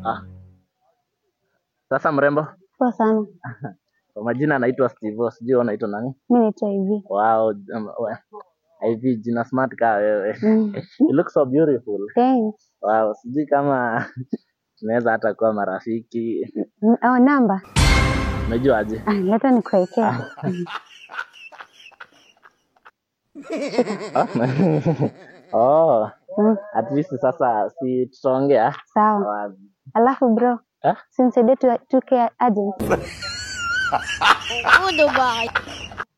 Ah. Sasa mrembo, Poa sana. kwa majina anaitwa Steve, sijui wewe unaitwa nani? Mi naitwa hivi. Wow, um, we- hivi jina smart kaa wewe. Mm. You look so beautiful. Thanks. Wow, sijui kama tunaweza hata kuwa marafiki. Mm, Oh, namba. Unajua aje? Ah, leta nikuwekea. Ah, oh, Mm, at least sasa si tutaongea. Sawa. Wow. Alafu bro, Ah? si nisaidie tu 2K agent.